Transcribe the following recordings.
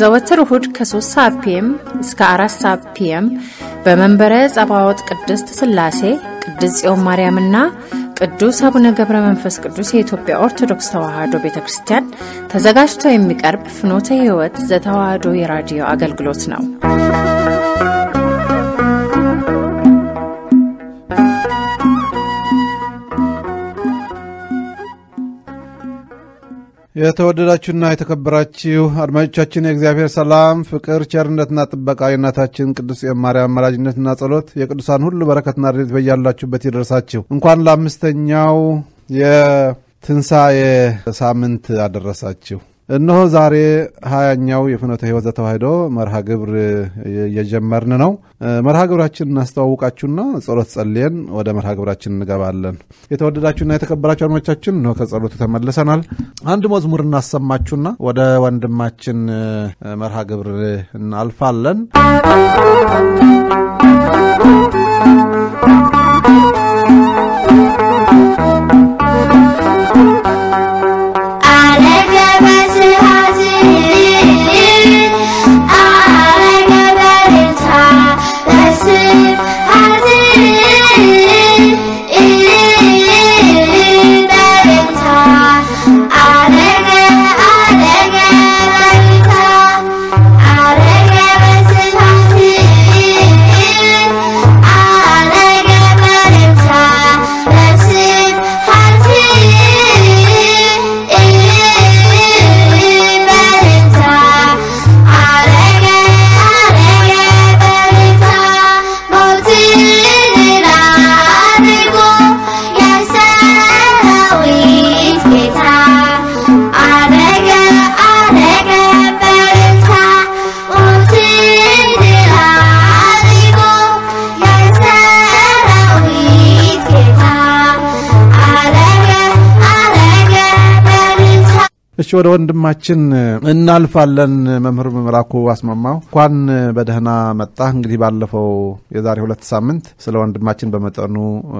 ዘወትር እሁድ ከ3 ሰዓት ፒኤም እስከ 4 ሰዓት ፒኤም በመንበረ ጸባዖት ቅድስት ሥላሴ ቅድስት ጽዮን ማርያምና ቅዱስ አቡነ ገብረ መንፈስ ቅዱስ የኢትዮጵያ ኦርቶዶክስ ተዋሕዶ ቤተ ክርስቲያን ተዘጋጅቶ የሚቀርብ ፍኖተ ሕይወት ዘተዋሕዶ የራዲዮ አገልግሎት ነው። የተወደዳችሁና የተከበራችሁ አድማጮቻችን የእግዚአብሔር ሰላም፣ ፍቅር፣ ቸርነትና ጥበቃ የእናታችን ቅዱስ ማርያም አማላጅነትና ጸሎት የቅዱሳን ሁሉ በረከትና ረድኤት በያላችሁበት ይደርሳችሁ። እንኳን ለአምስተኛው የትንሣኤ ሳምንት አደረሳችሁ። እነሆ ዛሬ ሀያኛው የፍኖተ ሕይወት ዘተዋሕዶ መርሃ ግብር እየጀመርን ነው። መርሃ ግብራችን እናስተዋውቃችሁና ጸሎት ጸልየን ወደ መርሃ ግብራችን እንገባለን። የተወደዳችሁና የተከበራችሁ አድማጮቻችን እነሆ ከጸሎቱ ተመልሰናል። አንድ መዝሙር እናሰማችሁና ወደ ወንድማችን መርሃ ግብር እናልፋለን። እሺ ወደ ወንድማችን እናልፋለን። መምህር መላኩ አስማማው እንኳን በደህና መጣ። እንግዲህ ባለፈው የዛሬ ሁለት ሳምንት ስለ ወንድማችን በመጠኑ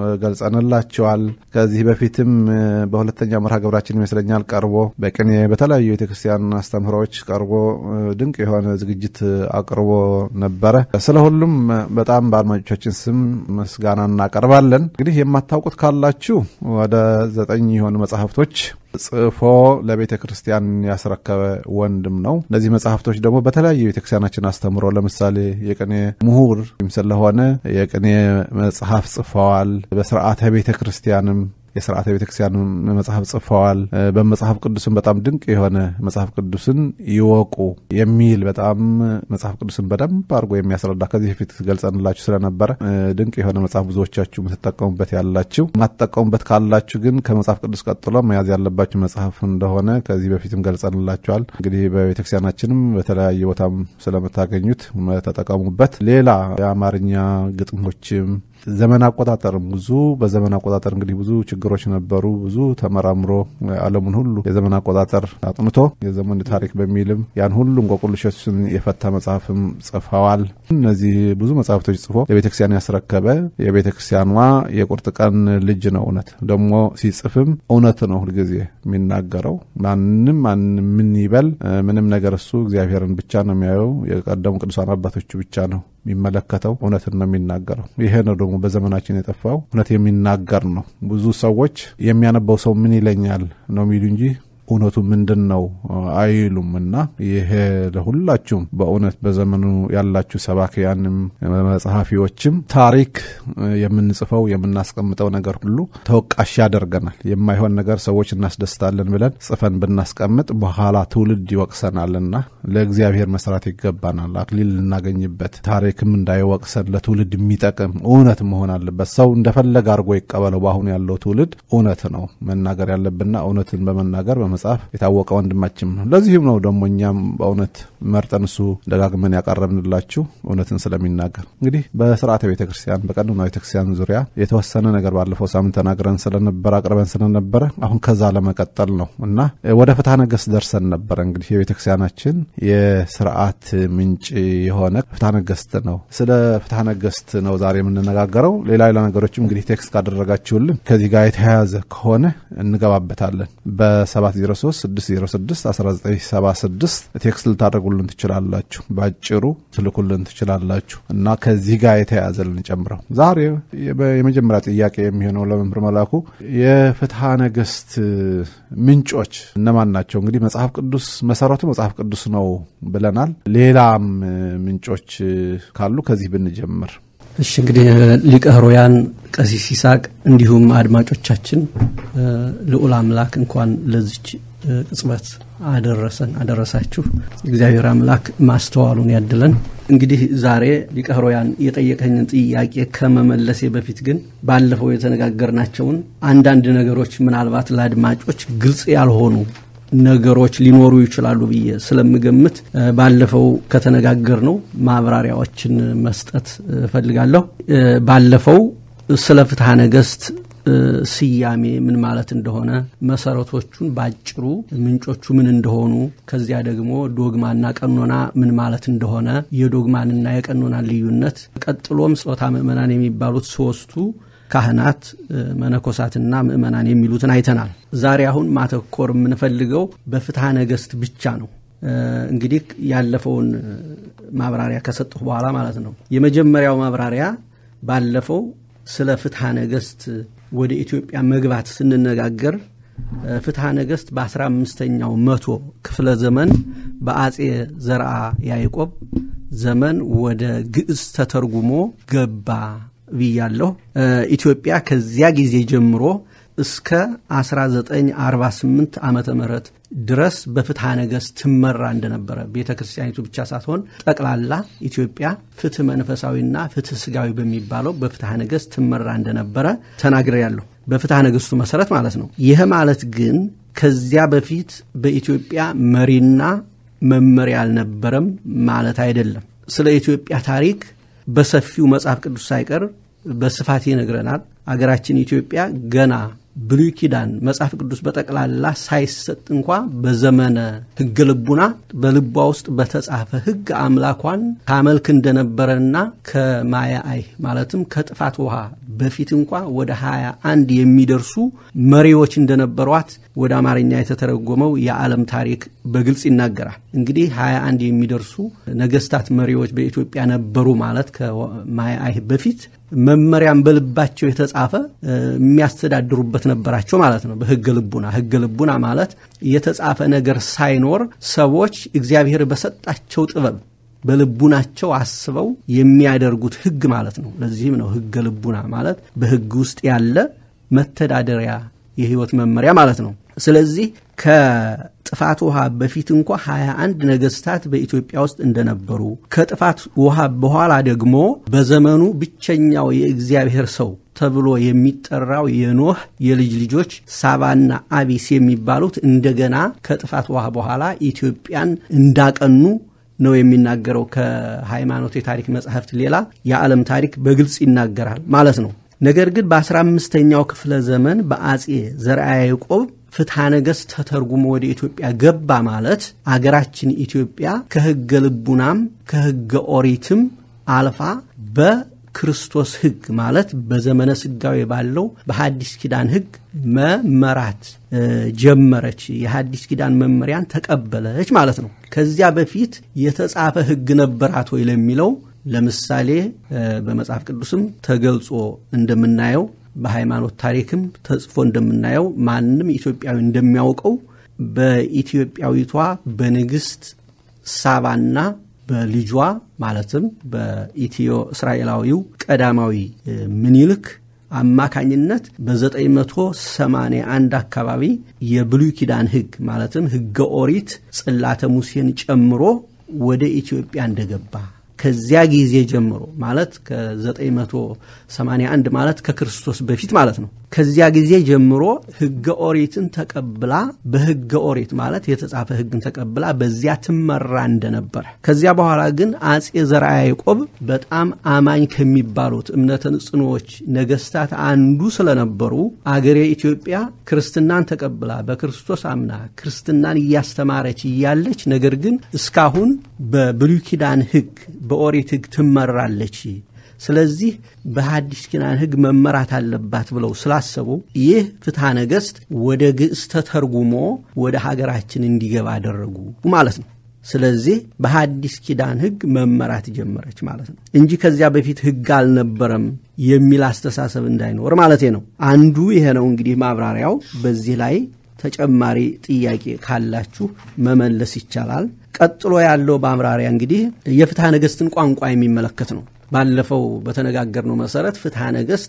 ገልጸንላቸዋል። ከዚህ በፊትም በሁለተኛ መርሃ ግብራችን ይመስለኛል ቀርቦ በቅኔ በተለያዩ ቤተክርስቲያን አስተምህሮዎች ቀርቦ ድንቅ የሆነ ዝግጅት አቅርቦ ነበረ። ስለ ሁሉም በጣም በአድማጮቻችን ስም ምስጋና እናቀርባለን። እንግዲህ የማታውቁት ካላችሁ ወደ ዘጠኝ የሆኑ መጽሐፍቶች ጽፎ ለቤተ ክርስቲያን ያስረከበ ወንድም ነው። እነዚህ መጽሐፍቶች ደግሞ በተለያዩ ቤተክርስቲያናችን አስተምሮ ለምሳሌ የቅኔ ምሁር ስለሆነ የቅኔ መጽሐፍ ጽፈዋል። በስርዓተ ቤተ ክርስቲያንም የስርዓተ ቤተክርስቲያን መጽሐፍ ጽፈዋል። በመጽሐፍ ቅዱስን በጣም ድንቅ የሆነ መጽሐፍ ቅዱስን ይወቁ የሚል በጣም መጽሐፍ ቅዱስን በደንብ አድርጎ የሚያስረዳ ከዚህ በፊት ገልጸንላችሁ ስለነበረ ድንቅ የሆነ መጽሐፍ ብዙዎቻችሁ የምትጠቀሙበት ያላችሁ፣ የማትጠቀሙበት ካላችሁ ግን ከመጽሐፍ ቅዱስ ቀጥሎ መያዝ ያለባችሁ መጽሐፍ እንደሆነ ከዚህ በፊትም ገልጸንላችኋል። እንግዲህ በቤተክርስቲያናችንም በተለያየ ቦታም ስለምታገኙት ተጠቀሙበት። ሌላ የአማርኛ ግጥሞችም ዘመን አቆጣጠርም ብዙ በዘመን አቆጣጠር እንግዲህ ብዙ ችግሮች ነበሩ። ብዙ ተመራምሮ ዓለሙን ሁሉ የዘመን አቆጣጠር አጥንቶ የዘመን ታሪክ በሚልም ያን ሁሉ እንቆቅልሾችን የፈታ መጽሐፍም ጽፈዋል። እነዚህ ብዙ መጽሐፍቶች ጽፎ ለቤተክርስቲያን ያስረከበ የቤተክርስቲያኗ የቁርጥ ቀን ልጅ ነው። እውነት ደግሞ ሲጽፍም እውነት ነው ሁልጊዜ የሚናገረው። ማንም ማንም ምን ይበል ምንም ነገር እሱ እግዚአብሔርን ብቻ ነው የሚያየው። የቀደሙ ቅዱሳን አባቶቹ ብቻ ነው የሚመለከተው እውነትን ነው የሚናገረው። ይሄ ነው ደግሞ በዘመናችን የጠፋው እውነት የሚናገር ነው። ብዙ ሰዎች የሚያነበው ሰው ምን ይለኛል ነው የሚሉ እንጂ እውነቱ ምንድን ነው አይሉም። እና ይሄ ለሁላችሁም በእውነት በዘመኑ ያላችሁ ሰባኪያንም መጽሐፊዎችም ታሪክ የምንጽፈው የምናስቀምጠው ነገር ሁሉ ተወቃሽ ያደርገናል። የማይሆን ነገር ሰዎች እናስደስታለን ብለን ጽፈን ብናስቀምጥ በኋላ ትውልድ ይወቅሰናልና ለእግዚአብሔር መስራት ይገባናል። አክሊል ልናገኝበት ታሪክም እንዳይወቅሰን ለትውልድ የሚጠቅም እውነት መሆን አለበት። ሰው እንደፈለገ አድርጎ ይቀበለው። በአሁኑ ያለው ትውልድ እውነት ነው መናገር ያለብንና እውነትን በመናገር በመጽሐፍ የታወቀ ወንድማችን ነው። ለዚህም ነው ደግሞ እኛም በእውነት መርጠን እሱ ደጋግመን ያቀረብንላችሁ እውነትን ስለሚናገር እንግዲህ በስርዓተ ቤተ ክርስቲያን በቀኖና ቤተ ክርስቲያን ዙሪያ የተወሰነ ነገር ባለፈው ሳምንት ተናግረን ስለነበረ አቅርበን ስለነበረ አሁን ከዛ ለመቀጠል ነው እና ወደ ፍትሐ ነገሥት ደርሰን ነበረ። እንግዲህ የቤተ ክርስቲያናችን የስርዓት ምንጭ የሆነ ፍትሐ ነገሥት ነው። ስለ ፍትሐ ነገሥት ነው ዛሬ የምንነጋገረው። ሌላ ሌላ ነገሮችም እንግዲህ ቴክስት ካደረጋችሁልን ከዚህ ጋር የተያያዘ ከሆነ እንገባበታለን። በሰባት 2036061976 ቴክስት ልታደርጉልን ትችላላችሁ። በአጭሩ ትልኩልን ትችላላችሁ እና ከዚህ ጋር የተያያዘ ልንጨምረው ዛሬ የመጀመሪያ ጥያቄ የሚሆነው ለመምህር መላኩ የፍትሐ ነገሥት ምንጮች እነማን ናቸው? እንግዲህ መጽሐፍ ቅዱስ መሰረቱ መጽሐፍ ቅዱስ ነው ብለናል። ሌላም ምንጮች ካሉ ከዚህ ብንጀምር። እሺ እንግዲህ ሊቀ ኅሩያን ቀሲስ ይስሐቅ እንዲሁም አድማጮቻችን ልዑል አምላክ እንኳን ለዚች ቅጽበት አደረሰን አደረሳችሁ። እግዚአብሔር አምላክ ማስተዋሉን ያድለን። እንግዲህ ዛሬ ሊቀ ኅሩያን የጠየቀኝን ጥያቄ ከመመለሴ በፊት ግን ባለፈው የተነጋገርናቸውን አንዳንድ ነገሮች ምናልባት ለአድማጮች ግልጽ ያልሆኑ ነገሮች ሊኖሩ ይችላሉ ብዬ ስለምገምት ባለፈው ከተነጋገር ነው ማብራሪያዎችን መስጠት እፈልጋለሁ። ባለፈው ስለ ፍትሐ ነገሥት ስያሜ ምን ማለት እንደሆነ መሰረቶቹን ባጭሩ ምንጮቹ ምን እንደሆኑ ከዚያ ደግሞ ዶግማና ቀኖና ምን ማለት እንደሆነ የዶግማንና የቀኖና ልዩነት ቀጥሎም ጾታ ምእመናን የሚባሉት ሶስቱ ካህናት መነኮሳትና ምእመናን የሚሉትን አይተናል። ዛሬ አሁን ማተኮር የምንፈልገው በፍትሐ ነገሥት ብቻ ነው። እንግዲህ ያለፈውን ማብራሪያ ከሰጠሁ በኋላ ማለት ነው። የመጀመሪያው ማብራሪያ ባለፈው ስለ ፍትሐ ነገሥት ወደ ኢትዮጵያ መግባት ስንነጋገር ፍትሐ ነገሥት በአስራ አምስተኛው መቶ ክፍለ ዘመን በአጼ ዘርአ ያዕቆብ ዘመን ወደ ግዕዝ ተተርጉሞ ገባ ብያለሁ። ኢትዮጵያ ከዚያ ጊዜ ጀምሮ እስከ 1948 ዓመተ ምህረት ድረስ በፍትሐ ነገሥት ትመራ እንደነበረ ቤተ ክርስቲያኒቱ ብቻ ሳትሆን ጠቅላላ ኢትዮጵያ ፍትህ መንፈሳዊና ፍትህ ስጋዊ በሚባለው በፍትሐ ነገሥት ትመራ እንደነበረ ተናግሬያለሁ። በፍትሐ ነገሥቱ መሰረት ማለት ነው። ይህ ማለት ግን ከዚያ በፊት በኢትዮጵያ መሪና መመሪያ አልነበረም ማለት አይደለም። ስለ ኢትዮጵያ ታሪክ በሰፊው መጽሐፍ ቅዱስ ሳይቀር በስፋት ይነግረናል። አገራችን ኢትዮጵያ ገና ብሉይ ኪዳን መጽሐፍ ቅዱስ በጠቅላላ ሳይሰጥ እንኳ በዘመነ ሕገ ልቡና በልቧ ውስጥ በተጻፈ ሕግ አምላኳን ታመልክ እንደነበረና ከማያ አይህ ማለትም ከጥፋት ውሃ በፊት እንኳ ወደ ሀያ አንድ የሚደርሱ መሪዎች እንደነበሯት ወደ አማርኛ የተተረጎመው የዓለም ታሪክ በግልጽ ይናገራል። እንግዲህ ሀያ አንድ የሚደርሱ ነገስታት መሪዎች በኢትዮጵያ ነበሩ ማለት ከማያ አይህ በፊት መመሪያም በልባቸው የተጻፈ የሚያስተዳድሩበት ነበራቸው ማለት ነው። በህገ ልቡና ህገ ልቡና ማለት የተጻፈ ነገር ሳይኖር ሰዎች እግዚአብሔር በሰጣቸው ጥበብ በልቡናቸው አስበው የሚያደርጉት ህግ ማለት ነው። ለዚህም ነው ህገ ልቡና ማለት በህግ ውስጥ ያለ መተዳደሪያ የህይወት መመሪያ ማለት ነው። ስለዚህ ከጥፋት ውሃ በፊት እንኳ 21 ነገስታት በኢትዮጵያ ውስጥ እንደነበሩ ከጥፋት ውሃ በኋላ ደግሞ በዘመኑ ብቸኛው የእግዚአብሔር ሰው ተብሎ የሚጠራው የኖህ የልጅ ልጆች ሳባና አቢስ የሚባሉት እንደገና ከጥፋት ውሃ በኋላ ኢትዮጵያን እንዳቀኑ ነው የሚናገረው። ከሃይማኖት የታሪክ መጽሐፍት ሌላ የዓለም ታሪክ በግልጽ ይናገራል ማለት ነው። ነገር ግን በአስራ አምስተኛው ክፍለ ዘመን በአጼ ዘርዓ ያዕቆብ ፍትሐ ነገሥት ተተርጉሞ ወደ ኢትዮጵያ ገባ ማለት አገራችን ኢትዮጵያ ከሕገ ልቡናም ከሕገ ኦሪትም አልፋ በክርስቶስ ሕግ ማለት በዘመነ ስጋዌ ባለው በሐዲስ ኪዳን ሕግ መመራት ጀመረች። የሐዲስ ኪዳን መመሪያን ተቀበለች ማለት ነው። ከዚያ በፊት የተጻፈ ሕግ ነበራት ወይ ለሚለው ለምሳሌ በመጽሐፍ ቅዱስም ተገልጾ እንደምናየው በሃይማኖት ታሪክም ተጽፎ እንደምናየው ማንም ኢትዮጵያዊ እንደሚያውቀው በኢትዮጵያዊቷ በንግሥት ሳባና በልጇ ማለትም በኢትዮ እስራኤላዊው ቀዳማዊ ምኒልክ አማካኝነት በ981 አካባቢ የብሉይ ኪዳን ሕግ ማለትም ሕገ ኦሪት ጽላተ ሙሴን ጨምሮ ወደ ኢትዮጵያ እንደገባ ከዚያ ጊዜ ጀምሮ ማለት ከ981 ማለት ከክርስቶስ በፊት ማለት ነው። ከዚያ ጊዜ ጀምሮ ሕገ ኦሪትን ተቀብላ በሕገ ኦሪት ማለት የተጻፈ ሕግን ተቀብላ በዚያ ትመራ እንደነበረ ከዚያ በኋላ ግን አጼ ዘርዓ ያዕቆብ በጣም አማኝ ከሚባሉት እምነተ ንጽኖዎች ነገስታት አንዱ ስለነበሩ አገሬ ኢትዮጵያ ክርስትናን ተቀብላ በክርስቶስ አምና ክርስትናን እያስተማረች እያለች ነገር ግን እስካሁን በብሉይ ኪዳን ሕግ በኦሪት ሕግ ትመራለች። ስለዚህ በሐዲስ ኪዳን ሕግ መመራት አለባት ብለው ስላሰቡ ይህ ፍትሐ ነገሥት ወደ ግዕዝ ተተርጉሞ ወደ ሀገራችን እንዲገባ አደረጉ ማለት ነው። ስለዚህ በሐዲስ ኪዳን ሕግ መመራት ጀመረች ማለት ነው እንጂ ከዚያ በፊት ሕግ አልነበረም የሚል አስተሳሰብ እንዳይኖር ማለት ነው። አንዱ ይሄ ነው እንግዲህ ማብራሪያው። በዚህ ላይ ተጨማሪ ጥያቄ ካላችሁ መመለስ ይቻላል። ቀጥሎ ያለው ማብራሪያ እንግዲህ የፍትሐ ነገሥትን ቋንቋ የሚመለከት ነው። ባለፈው በተነጋገርነው መሰረት ፍትሐ ነገሥት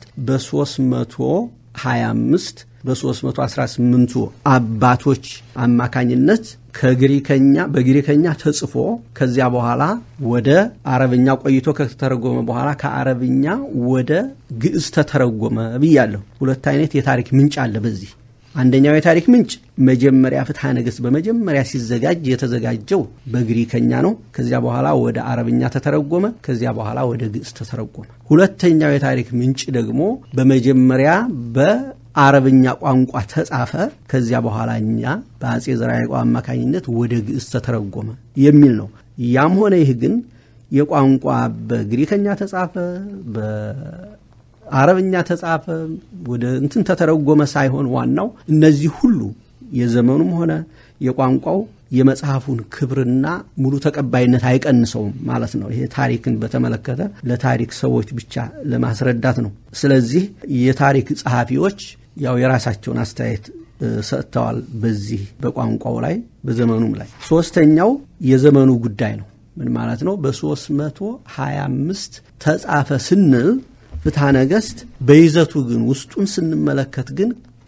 በ325 በ318ቱ አባቶች አማካኝነት ከግሪከኛ በግሪከኛ ተጽፎ ከዚያ በኋላ ወደ አረብኛ ቆይቶ ከተተረጎመ በኋላ ከአረብኛ ወደ ግዕዝ ተተረጎመ ብያለሁ። ሁለት አይነት የታሪክ ምንጭ አለ በዚህ አንደኛው የታሪክ ምንጭ መጀመሪያ ፍትሐ ነገሥት በመጀመሪያ ሲዘጋጅ የተዘጋጀው በግሪከኛ ነው። ከዚያ በኋላ ወደ አረብኛ ተተረጎመ። ከዚያ በኋላ ወደ ግዕዝ ተተረጎመ። ሁለተኛው የታሪክ ምንጭ ደግሞ በመጀመሪያ በአረብኛ ቋንቋ ተጻፈ። ከዚያ በኋላ እኛ በአጼ ዘርዓ ያዕቆብ አማካኝነት ወደ ግዕዝ ተተረጎመ የሚል ነው። ያም ሆነ ይህ ግን የቋንቋ በግሪከኛ ተጻፈ አረብኛ ተጻፈ ወደ እንትን ተተረጎመ ሳይሆን ዋናው እነዚህ ሁሉ የዘመኑም ሆነ የቋንቋው የመጽሐፉን ክብርና ሙሉ ተቀባይነት አይቀንሰውም ማለት ነው። ይሄ ታሪክን በተመለከተ ለታሪክ ሰዎች ብቻ ለማስረዳት ነው። ስለዚህ የታሪክ ጸሐፊዎች ያው የራሳቸውን አስተያየት ሰጥተዋል በዚህ በቋንቋው ላይ በዘመኑም ላይ። ሶስተኛው የዘመኑ ጉዳይ ነው። ምን ማለት ነው? በ325 ተጻፈ ስንል ፍትሐ ነገሥት በይዘቱ ግን ውስጡን ስንመለከት ግን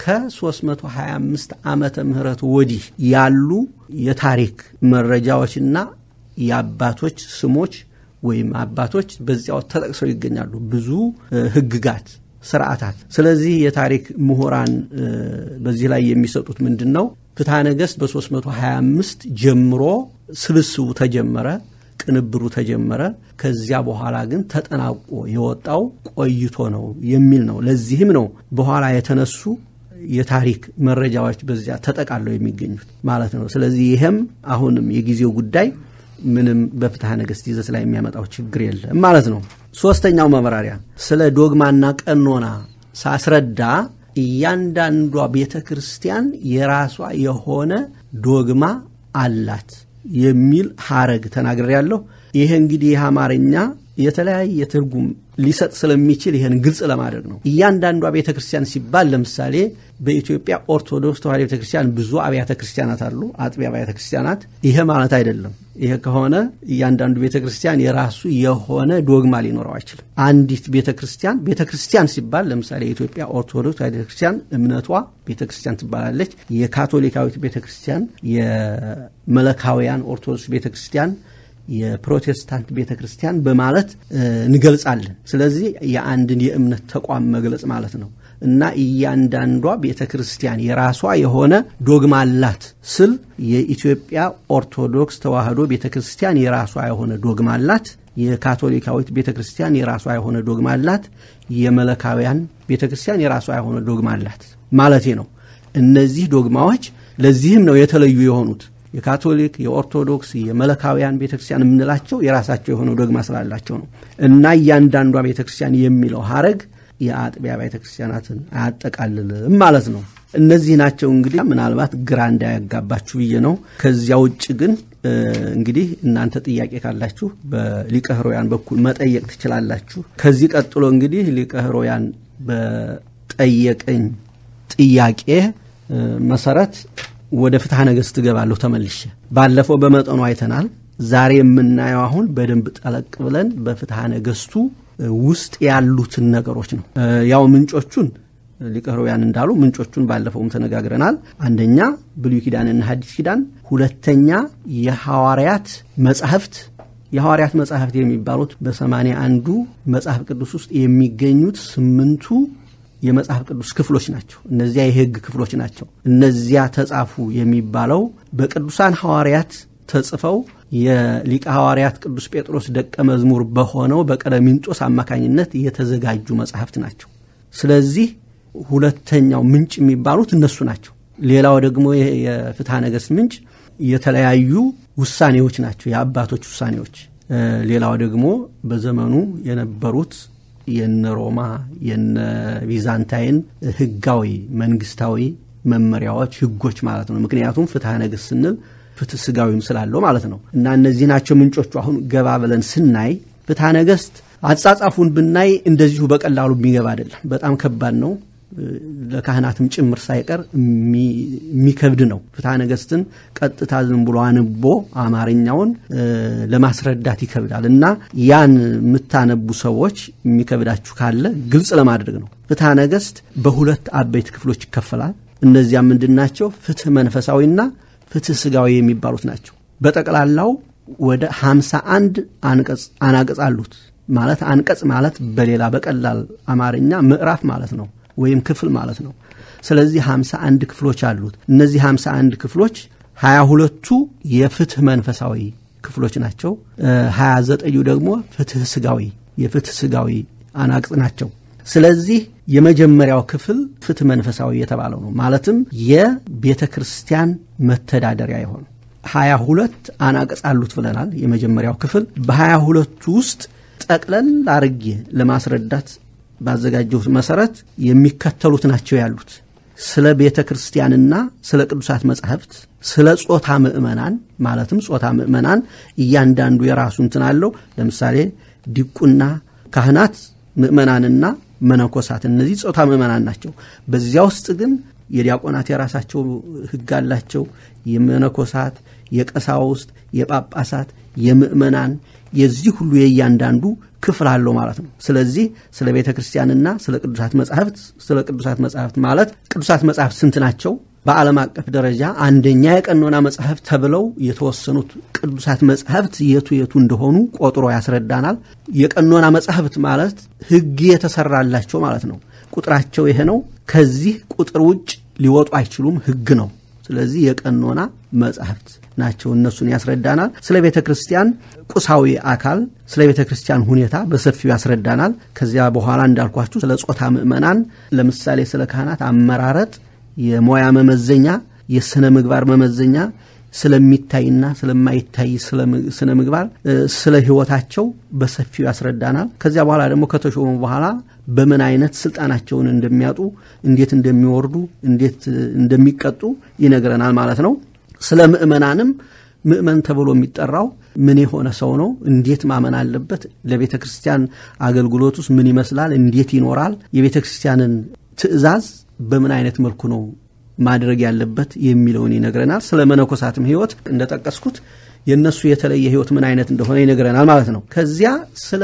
ከ325 ዓመተ ምህረት ወዲህ ያሉ የታሪክ መረጃዎችና የአባቶች ስሞች ወይም አባቶች በዚያው ተጠቅሰው ይገኛሉ። ብዙ ሕግጋት፣ ስርዓታት። ስለዚህ የታሪክ ምሁራን በዚህ ላይ የሚሰጡት ምንድን ነው? ፍትሐ ነገሥት በ325 ጀምሮ ስብስቡ ተጀመረ ቅንብሩ ተጀመረ። ከዚያ በኋላ ግን ተጠናቆ የወጣው ቆይቶ ነው የሚል ነው። ለዚህም ነው በኋላ የተነሱ የታሪክ መረጃዎች በዚያ ተጠቃለው የሚገኙት ማለት ነው። ስለዚህ ይህም አሁንም የጊዜው ጉዳይ ምንም በፍትሐ ነገሥት ይዘት ላይ የሚያመጣው ችግር የለም ማለት ነው። ሶስተኛው መብራሪያ ስለ ዶግማና ቀኖና ሳስረዳ እያንዳንዷ ቤተ ክርስቲያን የራሷ የሆነ ዶግማ አላት የሚል ሐረግ ተናግሬ ያለሁ። ይሄ እንግዲህ ይህ አማርኛ የተለያየ ትርጉም ሊሰጥ ስለሚችል ይህን ግልጽ ለማድረግ ነው። እያንዳንዷ ቤተ ክርስቲያን ሲባል ለምሳሌ በኢትዮጵያ ኦርቶዶክስ ተዋሕዶ ቤተ ክርስቲያን ብዙ አብያተ ክርስቲያናት አሉ፣ አጥቢያ አብያተ ክርስቲያናት። ይሄ ማለት አይደለም። ይሄ ከሆነ እያንዳንዱ ቤተ ክርስቲያን የራሱ የሆነ ዶግማ ሊኖረው አይችልም። አንዲት ቤተ ክርስቲያን ቤተ ክርስቲያን ሲባል ለምሳሌ የኢትዮጵያ ኦርቶዶክስ ተዋሕዶ ቤተ ክርስቲያን እምነቷ ቤተ ክርስቲያን ትባላለች። የካቶሊካዊት ቤተ ክርስቲያን፣ የመለካውያን ኦርቶዶክስ ቤተ ክርስቲያን የፕሮቴስታንት ቤተ ክርስቲያን በማለት እንገልጻለን። ስለዚህ የአንድን የእምነት ተቋም መግለጽ ማለት ነው እና እያንዳንዷ ቤተ ክርስቲያን የራሷ የሆነ ዶግማ አላት ስል የኢትዮጵያ ኦርቶዶክስ ተዋሕዶ ቤተ ክርስቲያን የራሷ የሆነ ዶግማ አላት። የካቶሊካዊት ቤተ ክርስቲያን የራሷ የሆነ ዶግማ አላት። የመለካውያን ቤተ ክርስቲያን የራሷ የሆነ ዶግማ አላት ማለቴ ነው። እነዚህ ዶግማዎች ለዚህም ነው የተለዩ የሆኑት። የካቶሊክ፣ የኦርቶዶክስ፣ የመለካውያን ቤተክርስቲያን የምንላቸው የራሳቸው የሆነው ዶግማ ስላላቸው ነው እና እያንዳንዷ ቤተክርስቲያን የሚለው ሀረግ የአጥቢያ ቤተክርስቲያናትን አያጠቃልልም ማለት ነው። እነዚህ ናቸው እንግዲህ ምናልባት ግራ እንዳያጋባችሁ ብዬ ነው። ከዚያ ውጭ ግን እንግዲህ እናንተ ጥያቄ ካላችሁ በሊቀ ሕሩያን በኩል መጠየቅ ትችላላችሁ። ከዚህ ቀጥሎ እንግዲህ ሊቀ ሕሩያን በጠየቀኝ ጥያቄ መሰረት ወደ ፍትሐ ነገሥት እገባለሁ ተመልሼ። ባለፈው በመጠኑ አይተናል። ዛሬ የምናየው አሁን በደንብ ጠለቅ ብለን በፍትሐ ነገሥቱ ውስጥ ያሉትን ነገሮች ነው። ያው ምንጮቹን ሊቀ ሕሩያን እንዳሉ ምንጮቹን ባለፈውም ተነጋግረናል። አንደኛ ብሉይ ኪዳንና ሐዲስ ኪዳን፣ ሁለተኛ የሐዋርያት መጻሕፍት የሐዋርያት መጻሕፍት የሚባሉት በሰማንያ አንዱ መጽሐፍ ቅዱስ ውስጥ የሚገኙት ስምንቱ የመጽሐፍ ቅዱስ ክፍሎች ናቸው። እነዚያ የሕግ ክፍሎች ናቸው። እነዚያ ተጻፉ የሚባለው በቅዱሳን ሐዋርያት ተጽፈው የሊቀ ሐዋርያት ቅዱስ ጴጥሮስ ደቀ መዝሙር በሆነው በቀለሚንጦስ አማካኝነት የተዘጋጁ መጽሐፍት ናቸው። ስለዚህ ሁለተኛው ምንጭ የሚባሉት እነሱ ናቸው። ሌላው ደግሞ የፍትሐ ነገሥት ምንጭ የተለያዩ ውሳኔዎች ናቸው፣ የአባቶች ውሳኔዎች። ሌላው ደግሞ በዘመኑ የነበሩት የነ ሮማ የነ ቢዛንታይን ህጋዊ መንግስታዊ መመሪያዎች፣ ህጎች ማለት ነው። ምክንያቱም ፍትሐ ነገሥት ስንል ፍትህ ስጋዊም ስላለው ማለት ነው እና እነዚህ ናቸው ምንጮቹ። አሁን ገባ ብለን ስናይ ፍትሐ ነገሥት አጻጻፉን ብናይ እንደዚሁ በቀላሉ የሚገባ አይደለም። በጣም ከባድ ነው። ለካህናትም ጭምር ሳይቀር የሚከብድ ነው። ፍትሐ ነገሥትን ቀጥታ ዝም ብሎ አንቦ አማርኛውን ለማስረዳት ይከብዳል እና ያን የምታነቡ ሰዎች የሚከብዳችሁ ካለ ግልጽ ለማድረግ ነው። ፍትሐ ነገሥት በሁለት አበይት ክፍሎች ይከፈላል። እነዚያ ምንድን ናቸው? ፍትህ መንፈሳዊና ፍትህ ስጋዊ የሚባሉት ናቸው። በጠቅላላው ወደ ሀምሳ አንድ አንቀጽ አናቅጽ አሉት። ማለት አንቀጽ ማለት በሌላ በቀላል አማርኛ ምዕራፍ ማለት ነው ወይም ክፍል ማለት ነው። ስለዚህ ሀምሳ አንድ ክፍሎች አሉት። እነዚህ ሀምሳ አንድ ክፍሎች ሀያ ሁለቱ የፍትህ መንፈሳዊ ክፍሎች ናቸው። ሀያ ዘጠኙ ደግሞ ፍትህ ስጋዊ የፍትህ ስጋዊ አናቅጽ ናቸው። ስለዚህ የመጀመሪያው ክፍል ፍትህ መንፈሳዊ የተባለው ነው። ማለትም የቤተ ክርስቲያን መተዳደሪያ የሆኑ ሀያ ሁለት አናቅጽ አሉት ብለናል። የመጀመሪያው ክፍል በሀያ ሁለቱ ውስጥ ጠቅለል አርጌ ለማስረዳት ባዘጋጀሁት መሰረት የሚከተሉት ናቸው ያሉት ስለ ቤተ ክርስቲያንና ስለ ቅዱሳት መጻሕፍት፣ ስለ ጾታ ምእመናን ማለትም ጾታ ምእመናን እያንዳንዱ የራሱ እንትን አለው። ለምሳሌ ዲቁና፣ ካህናት፣ ምእመናንና መነኮሳት እነዚህ ጾታ ምእመናን ናቸው። በዚያ ውስጥ ግን የዲያቆናት የራሳቸው ሕግ አላቸው። የመነኮሳት፣ የቀሳውስት፣ የጳጳሳት፣ የምእመናን የዚህ ሁሉ የእያንዳንዱ ክፍል አለው ማለት ነው። ስለዚህ ስለ ቤተ ክርስቲያንና ስለ ቅዱሳት መጻሕፍት ስለ ቅዱሳት መጻሕፍት ማለት ቅዱሳት መጻሕፍት ስንት ናቸው? በዓለም አቀፍ ደረጃ አንደኛ የቀኖና መጽሐፍት ተብለው የተወሰኑት ቅዱሳት መጽሐፍት የቱ የቱ እንደሆኑ ቆጥሮ ያስረዳናል። የቀኖና መጽሐፍት ማለት ሕግ የተሰራላቸው ማለት ነው። ቁጥራቸው ይሄ ነው። ከዚህ ቁጥር ውጭ ሊወጡ አይችሉም። ሕግ ነው። ስለዚህ የቀኖና መጽሐፍት ናቸው። እነሱን ያስረዳናል። ስለ ቤተ ክርስቲያን ቁሳዊ አካል፣ ስለ ቤተ ክርስቲያን ሁኔታ በሰፊው ያስረዳናል። ከዚያ በኋላ እንዳልኳችሁ ስለ ጾታ ምእመናን፣ ለምሳሌ ስለ ካህናት አመራረጥ፣ የሞያ መመዘኛ፣ የስነ ምግባር መመዘኛ፣ ስለሚታይና ስለማይታይ ስነ ምግባር፣ ስለ ሕይወታቸው በሰፊው ያስረዳናል። ከዚያ በኋላ ደግሞ ከተሾሙ በኋላ በምን አይነት ስልጣናቸውን እንደሚያጡ፣ እንዴት እንደሚወርዱ፣ እንዴት እንደሚቀጡ ይነግረናል ማለት ነው። ስለ ምእመናንም ምእመን ተብሎ የሚጠራው ምን የሆነ ሰው ነው? እንዴት ማመን አለበት? ለቤተ ክርስቲያን አገልግሎት ውስጥ ምን ይመስላል? እንዴት ይኖራል? የቤተ ክርስቲያንን ትእዛዝ በምን አይነት መልኩ ነው ማድረግ ያለበት የሚለውን ይነግረናል። ስለ መነኮሳትም ሕይወት እንደጠቀስኩት የእነሱ የተለየ ሕይወት ምን አይነት እንደሆነ ይነግረናል ማለት ነው። ከዚያ ስለ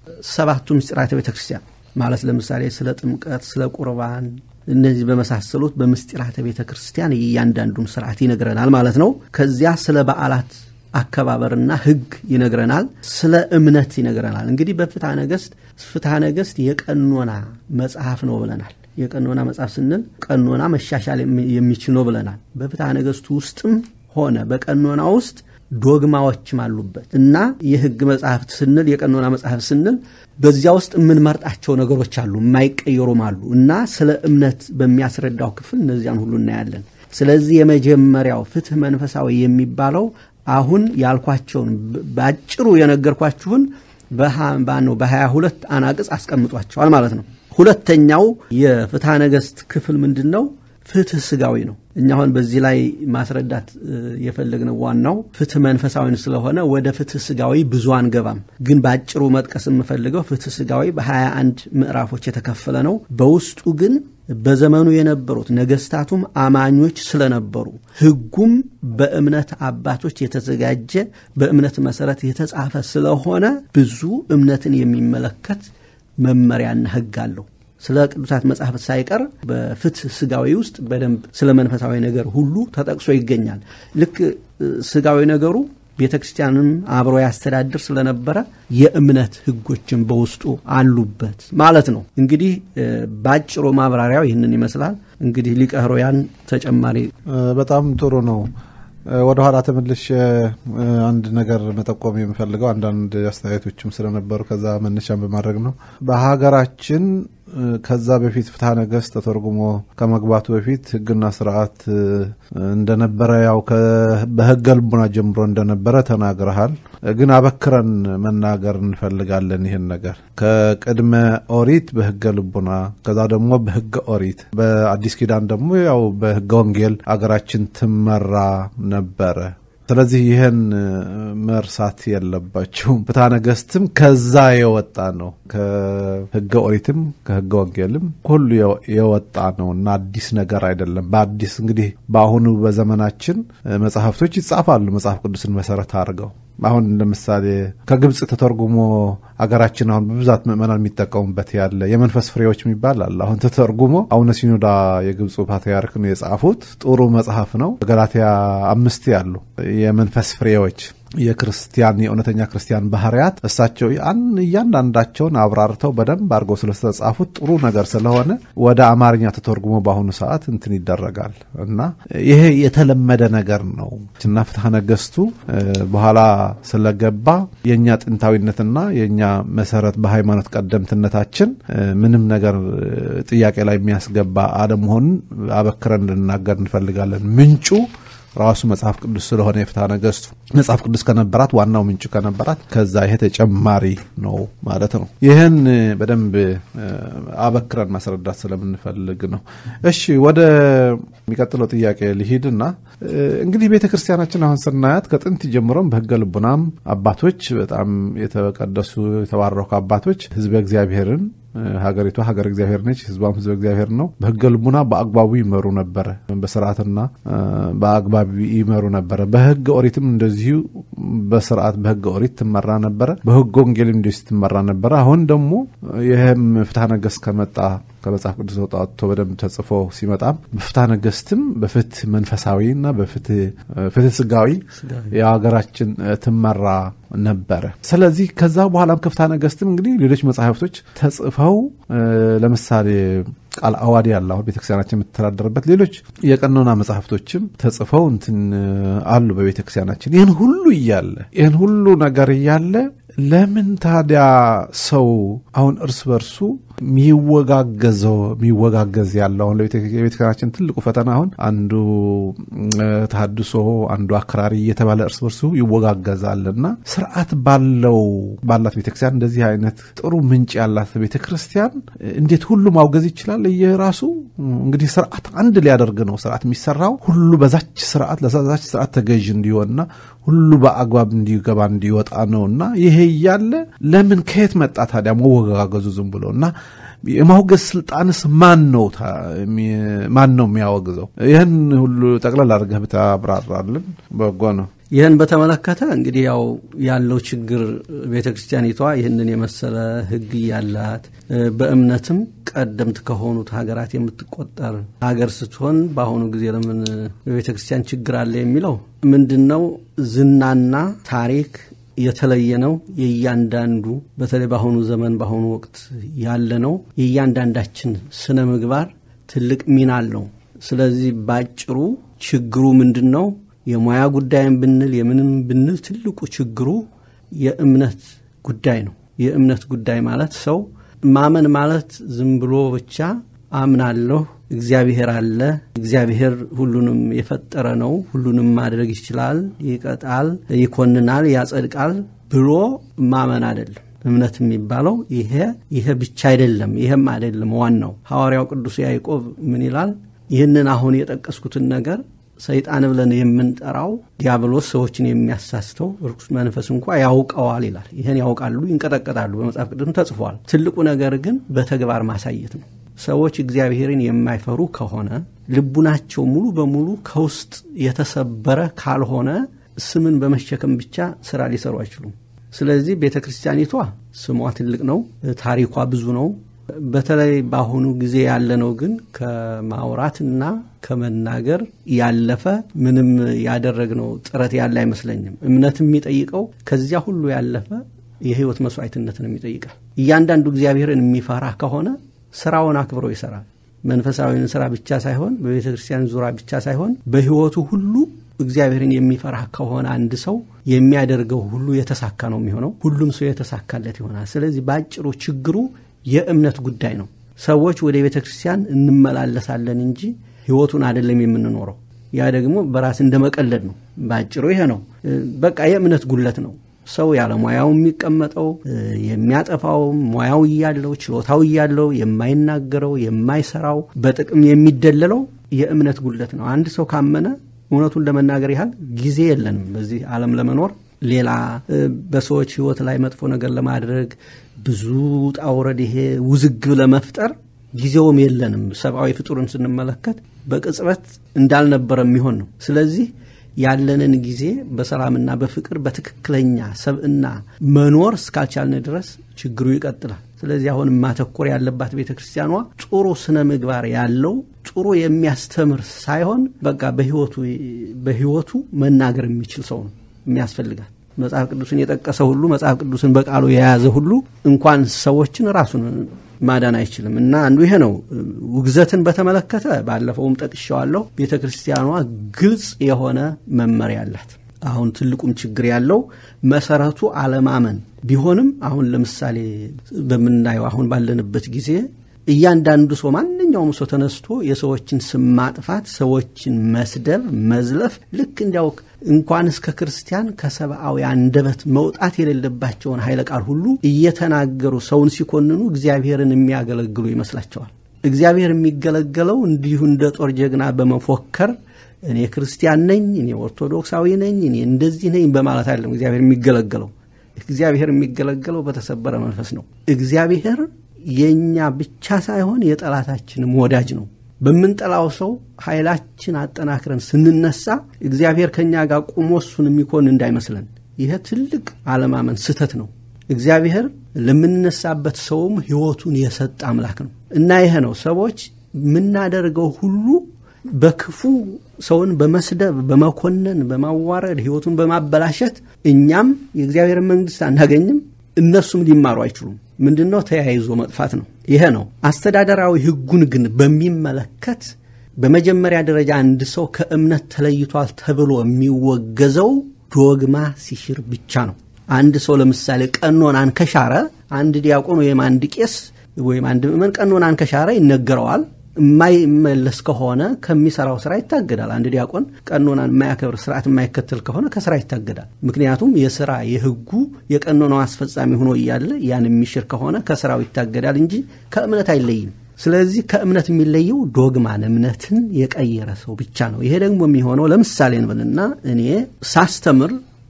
ሰባቱ ምስጢራተ ቤተ ክርስቲያን ማለት ለምሳሌ ስለ ጥምቀት፣ ስለ ቁርባን እነዚህ በመሳሰሉት በምስጢራተ ቤተ ክርስቲያን እያንዳንዱን ስርዓት ይነግረናል ማለት ነው። ከዚያ ስለ በዓላት አከባበርና ሕግ ይነግረናል። ስለ እምነት ይነግረናል። እንግዲህ በፍትሐ ነገሥት ፍትሐ ነገሥት የቀኖና መጽሐፍ ነው ብለናል። የቀኖና መጽሐፍ ስንል ቀኖና መሻሻል የሚችል ነው ብለናል። በፍትሐ ነገሥቱ ውስጥም ሆነ በቀኖና ውስጥ ዶግማዎችም አሉበት እና የሕግ መጽሐፍት ስንል የቀኖና መጽሐፍ ስንል በዚያ ውስጥ የምንመርጣቸው ነገሮች አሉ፣ የማይቀየሩም አሉ እና ስለ እምነት በሚያስረዳው ክፍል እነዚያን ሁሉ እናያለን። ስለዚህ የመጀመሪያው ፍትህ መንፈሳዊ የሚባለው አሁን ያልኳቸውን በአጭሩ የነገርኳችሁን በነው በሀያ ሁለት አናቅጽ አስቀምጧቸዋል ማለት ነው። ሁለተኛው የፍትሐ ነገሥት ክፍል ምንድን ነው? ፍትህ ስጋዊ ነው። እኛ አሁን በዚህ ላይ ማስረዳት የፈለግነው ዋናው ፍትህ መንፈሳዊን ስለሆነ ወደ ፍትህ ስጋዊ ብዙ አንገባም። ግን በአጭሩ መጥቀስ የምፈልገው ፍትህ ስጋዊ በሀያ አንድ ምዕራፎች የተከፈለ ነው። በውስጡ ግን በዘመኑ የነበሩት ነገስታቱም አማኞች ስለነበሩ ሕጉም በእምነት አባቶች የተዘጋጀ በእምነት መሰረት የተጻፈ ስለሆነ ብዙ እምነትን የሚመለከት መመሪያና ሕግ አለው። ስለ ቅዱሳት መጽሐፍት ሳይቀር በፍትህ ስጋዊ ውስጥ በደንብ ስለ መንፈሳዊ ነገር ሁሉ ተጠቅሶ ይገኛል። ልክ ስጋዊ ነገሩ ቤተ ክርስቲያንም አብሮ ያስተዳድር ስለነበረ የእምነት ሕጎችን በውስጡ አሉበት ማለት ነው። እንግዲህ በአጭሩ ማብራሪያው ይህንን ይመስላል። እንግዲህ ሊቀ ኅሩያን ተጨማሪ በጣም ጥሩ ነው። ወደ ኋላ ተመልሼ አንድ ነገር መጠቆም የምፈልገው አንዳንድ አስተያየቶችም ስለነበሩ ከዛ መነሻን በማድረግ ነው። በሀገራችን ከዛ በፊት ፍትሐ ነገሥት ተተርጉሞ ከመግባቱ በፊት ሕግና ስርዓት እንደነበረ ያው በሕገ ልቡና ጀምሮ እንደነበረ ተናግረሃል። ግን አበክረን መናገር እንፈልጋለን ይህን ነገር ከቅድመ ኦሪት በሕገ ልቡና ከዛ ደግሞ በሕገ ኦሪት በአዲስ ኪዳን ደግሞ ያው በሕገ ወንጌል አገራችን ትመራ ነበረ። ስለዚህ ይህን መርሳት የለባችሁም። ፍትሐ ነገሥትም ከዛ የወጣ ነው። ከሕገ ኦሪትም ከሕገ ወንጌልም ሁሉ የወጣ ነው እና አዲስ ነገር አይደለም። በአዲስ እንግዲህ በአሁኑ በዘመናችን መጽሐፍቶች ይጻፋሉ መጽሐፍ ቅዱስን መሰረት አድርገው አሁን ለምሳሌ ከግብፅ ተተርጉሞ አገራችን አሁን በብዛት ምዕመናን የሚጠቀሙበት ያለ የመንፈስ ፍሬዎች የሚባል አለ። አሁን ተተርጉሞ አቡነ ሲኖዳ የግብፁ ፓትርያርክ ነው የጻፉት። ጥሩ መጽሐፍ ነው። በገላትያ አምስት ያሉ የመንፈስ ፍሬዎች የክርስቲያን የእውነተኛ ክርስቲያን ባህርያት እሳቸው እያንዳንዳቸውን አብራርተው በደንብ አድርገው ስለተጻፉት ጥሩ ነገር ስለሆነ ወደ አማርኛ ተተርጉሞ በአሁኑ ሰዓት እንትን ይደረጋል እና ይሄ የተለመደ ነገር ነው እና ፍትሐ ነገሥቱ በኋላ ስለገባ የእኛ ጥንታዊነትና የእኛ መሰረት በሃይማኖት ቀደምትነታችን ምንም ነገር ጥያቄ ላይ የሚያስገባ አለመሆኑን አበክረን እንድናገር እንፈልጋለን። ምንጩ ራሱ መጽሐፍ ቅዱስ ስለሆነ የፍትሐ ነገሥቱ መጽሐፍ ቅዱስ ከነበራት ዋናው ምንጩ ከነበራት ከዛ ይሄ ተጨማሪ ነው ማለት ነው። ይህን በደንብ አበክረን ማስረዳት ስለምንፈልግ ነው። እሺ ወደ የሚቀጥለው ጥያቄ ልሂድና እንግዲህ ቤተ ክርስቲያናችን አሁን ስናያት ከጥንት ጀምሮም በሕገ ልቡናም አባቶች በጣም የተቀደሱ የተባረኩ አባቶች ሕዝበ እግዚአብሔርን ሀገሪቷ ሀገር እግዚአብሔር ነች፣ ህዝቧም ህዝበ እግዚአብሔር ነው። በሕገ ልቡና በአግባቡ ይመሩ ነበረ። በስርዓትና በአግባቡ ይመሩ ነበረ። በሕገ ኦሪትም እንደዚሁ በስርዓት በሕገ ኦሪት ትመራ ነበረ። በሕገ ወንጌልም እንደዚሁ ትመራ ነበረ። አሁን ደግሞ ይህም ፍትሐ ነገሥት ከመጣ ከመጽሐፍ ቅዱስ ወጣቶ በደንብ ተጽፎ ሲመጣም በፍትሐ ነገሥትም በፍትህ መንፈሳዊና በፍትህ ስጋዊ የሀገራችን ትመራ ነበረ። ስለዚህ ከዛ በኋላም ከፍትሐ ነገሥትም እንግዲህ ሌሎች መጽሐፍቶች ተጽፈው ለምሳሌ ቃል አዋዲ ያለ አሁን ቤተክርስቲያናችን የምትተዳደርበት ሌሎች የቀኖና መጽሐፍቶችም ተጽፈው እንትን አሉ በቤተክርስቲያናችን። ይህን ሁሉ እያለ ይህን ሁሉ ነገር እያለ ለምን ታዲያ ሰው አሁን እርስ በርሱ የሚወጋገዘው የሚወጋገዝ ያለው አሁን የቤተክርስቲያናችን ትልቁ ፈተና አሁን አንዱ ተሐድሶ አንዱ አክራሪ እየተባለ እርስ በርሱ ይወጋገዛል እና ስርዓት ባለው ባላት ቤተክርስቲያን እንደዚህ አይነት ጥሩ ምንጭ ያላት ቤተክርስቲያን እንዴት ሁሉ ማውገዝ ይችላል? እየራሱ እንግዲህ ስርዓት አንድ ሊያደርግ ነው ስርዓት የሚሰራው ሁሉ በዛች ስርዓት ለዛች ስርዓት ተገዥ እንዲሆንና ሁሉ በአግባብ እንዲገባ እንዲወጣ ነውና ይሄ እያለ ለምን ከየት መጣ ታዲያ መወጋገዙ ዝም ብሎ እና የማውገዝ ስልጣንስ ማን ነው ማን ነው የሚያወግዘው? ይህን ሁሉ ጠቅለል አድርገህ ብታብራራልን በጎ ነው። ይህን በተመለከተ እንግዲህ ያው ያለው ችግር ቤተ ክርስቲያኒቷ ይህንን የመሰለ ሕግ ያላት በእምነትም ቀደምት ከሆኑት ሀገራት የምትቆጠር ሀገር ስትሆን በአሁኑ ጊዜ ለምን በቤተ ክርስቲያን ችግር አለ የሚለው ምንድን ነው? ዝናና ታሪክ የተለየ ነው። የእያንዳንዱ በተለይ በአሁኑ ዘመን በአሁኑ ወቅት ያለ ነው። የእያንዳንዳችን ስነ ምግባር ትልቅ ሚና አለው። ስለዚህ ባጭሩ ችግሩ ምንድን ነው? የሙያ ጉዳይም ብንል የምንም ብንል ትልቁ ችግሩ የእምነት ጉዳይ ነው። የእምነት ጉዳይ ማለት ሰው ማመን ማለት ዝም ብሎ ብቻ አምናለሁ፣ እግዚአብሔር አለ፣ እግዚአብሔር ሁሉንም የፈጠረ ነው፣ ሁሉንም ማድረግ ይችላል፣ ይቀጣል፣ ይኮንናል፣ ያጸድቃል ብሎ ማመን አይደለም። እምነት የሚባለው ይሄ ይሄ ብቻ አይደለም። ይሄም አይደለም ዋናው። ሐዋርያው ቅዱስ ያዕቆብ ምን ይላል? ይህንን አሁን የጠቀስኩትን ነገር ሰይጣን ብለን የምንጠራው ዲያብሎስ ሰዎችን የሚያሳስተው ርኩስ መንፈስ እንኳ ያውቀዋል ይላል። ይህን ያውቃሉ፣ ይንቀጠቀጣሉ። በመጽሐፍ ቅዱስም ተጽፏል። ትልቁ ነገር ግን በተግባር ማሳየት ነው። ሰዎች እግዚአብሔርን የማይፈሩ ከሆነ ልቡናቸው ሙሉ በሙሉ ከውስጥ የተሰበረ ካልሆነ ስምን በመሸከም ብቻ ስራ ሊሰሩ አይችሉም። ስለዚህ ቤተ ክርስቲያኒቷ ስሟ ትልቅ ነው፣ ታሪኳ ብዙ ነው። በተለይ በአሁኑ ጊዜ ያለነው ግን ከማውራትና ከመናገር ያለፈ ምንም ያደረግነው ጥረት ያለ አይመስለኝም። እምነት የሚጠይቀው ከዚያ ሁሉ ያለፈ የህይወት መስዋዕትነትን የሚጠይቃል። እያንዳንዱ እግዚአብሔርን የሚፈራ ከሆነ ስራውን አክብሮ ይሰራል። መንፈሳዊን ስራ ብቻ ሳይሆን በቤተ ክርስቲያን ዙሪያ ብቻ ሳይሆን በህይወቱ ሁሉ እግዚአብሔርን የሚፈራ ከሆነ አንድ ሰው የሚያደርገው ሁሉ የተሳካ ነው የሚሆነው። ሁሉም ሰው የተሳካለት ይሆናል። ስለዚህ በአጭሩ ችግሩ የእምነት ጉዳይ ነው። ሰዎች ወደ ቤተ ክርስቲያን እንመላለሳለን እንጂ ህይወቱን አይደለም የምንኖረው። ያ ደግሞ በራስ እንደ መቀለድ ነው። በአጭሩ ይሄ ነው። በቃ የእምነት ጉለት ነው። ሰው ያለ ሙያው የሚቀመጠው የሚያጠፋው ሙያው እያለው ችሎታው እያለው የማይናገረው የማይሰራው በጥቅም የሚደለለው የእምነት ጉለት ነው። አንድ ሰው ካመነ እውነቱን ለመናገር ያህል ጊዜ የለንም በዚህ ዓለም ለመኖር ሌላ በሰዎች ህይወት ላይ መጥፎ ነገር ለማድረግ ብዙ ውጣ ውረድ ይሄ ውዝግብ ለመፍጠር ጊዜውም የለንም። ሰብአዊ ፍጡርን ስንመለከት በቅጽበት እንዳልነበረ የሚሆን ነው። ስለዚህ ያለንን ጊዜ በሰላምና በፍቅር በትክክለኛ ሰብእና መኖር እስካልቻልን ድረስ ችግሩ ይቀጥላል። ስለዚህ አሁን ማተኮር ያለባት ቤተ ክርስቲያኗ ጥሩ ስነ ምግባር ያለው ጥሩ የሚያስተምር ሳይሆን በቃ በህይወቱ መናገር የሚችል ሰው ነው የሚያስፈልጋል። መጽሐፍ ቅዱስን የጠቀሰ ሁሉ መጽሐፍ ቅዱስን በቃሉ የያዘ ሁሉ እንኳን ሰዎችን ራሱን ማዳን አይችልም። እና አንዱ ይሄ ነው። ውግዘትን በተመለከተ ባለፈውም ጠቅሻዋለሁ። ቤተ ክርስቲያኗ ግልጽ የሆነ መመሪያ አላት። አሁን ትልቁም ችግር ያለው መሰረቱ አለማመን ቢሆንም አሁን ለምሳሌ በምናየው አሁን ባለንበት ጊዜ እያንዳንዱ ሰው ማንኛውም ሰው ተነስቶ የሰዎችን ስም ማጥፋት፣ ሰዎችን መስደብ፣ መዝለፍ ልክ እንዲያው እንኳንስ ከክርስቲያን ከሰብአዊ አንደበት መውጣት የሌለባቸውን ኃይለ ቃል ሁሉ እየተናገሩ ሰውን ሲኮንኑ እግዚአብሔርን የሚያገለግሉ ይመስላቸዋል። እግዚአብሔር የሚገለገለው እንዲሁ እንደ ጦር ጀግና በመፎከር እኔ ክርስቲያን ነኝ፣ እኔ ኦርቶዶክሳዊ ነኝ፣ እኔ እንደዚህ ነኝ በማለት አይደለም እግዚአብሔር የሚገለገለው። እግዚአብሔር የሚገለገለው በተሰበረ መንፈስ ነው። እግዚአብሔር የእኛ ብቻ ሳይሆን የጠላታችንም ወዳጅ ነው። በምንጠላው ሰው ኃይላችን አጠናክረን ስንነሳ እግዚአብሔር ከእኛ ጋር ቁሞ እሱን የሚኮን እንዳይመስለን። ይሄ ትልቅ አለማመን ስህተት ነው። እግዚአብሔር ለምንነሳበት ሰውም ሕይወቱን የሰጠ አምላክ ነው እና ይሄ ነው ሰዎች የምናደርገው ሁሉ በክፉ ሰውን በመስደብ በመኮነን በማዋረድ ሕይወቱን በማበላሸት እኛም የእግዚአብሔርን መንግሥት አናገኝም፣ እነሱም ሊማሩ አይችሉም። ምንድን ነው? ተያይዞ መጥፋት ነው። ይሄ ነው። አስተዳደራዊ ሕጉን ግን በሚመለከት በመጀመሪያ ደረጃ አንድ ሰው ከእምነት ተለይቷል ተብሎ የሚወገዘው ዶግማ ሲሽር ብቻ ነው። አንድ ሰው ለምሳሌ ቀኖናን ከሻረ አንድ ዲያቆን ወይም አንድ ቄስ ወይም አንድ ምዕመን ቀኖናን ከሻረ ይነገረዋል። የማይመለስ ከሆነ ከሚሰራው ስራ ይታገዳል። አንድ ዲያቆን ቀኖናን የማያከብር ስርዓት የማይከተል ከሆነ ከስራ ይታገዳል። ምክንያቱም የስራ የህጉ የቀኖናው አስፈጻሚ ሆኖ እያለ ያን የሚሽር ከሆነ ከስራው ይታገዳል እንጂ ከእምነት አይለይም። ስለዚህ ከእምነት የሚለየው ዶግማን እምነትን የቀየረ ሰው ብቻ ነው። ይሄ ደግሞ የሚሆነው ለምሳሌ እንበልና እኔ ሳስተምር